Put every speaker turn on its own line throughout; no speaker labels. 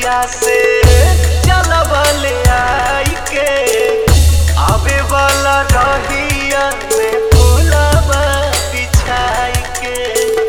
घटिया से चलबल आई के आवे वाला रहिया में फूलबा बिछाई के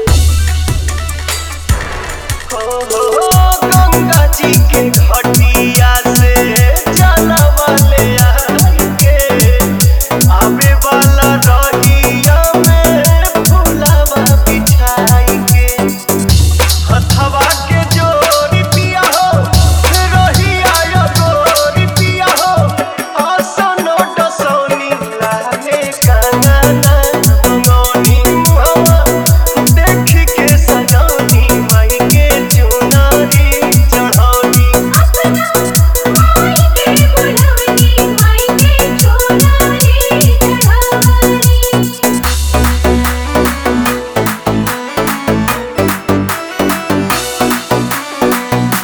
हो हो गंगा जी के घटिया से चलबल आई के आवे वाला रहिया में फूलबा बिछाई के हथवा के जोरी पिया हो रहिया यो गोरी पिया हो आसनो डसोनी लागे काना मंगोनी मुहवा देख के सजौनी माई के चुनरी चढ़ौनी
माई के बुलवनी माई के चोलारी चढ़ावनी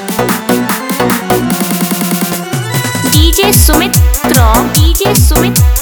DJ Sumit Raw DJ Sumit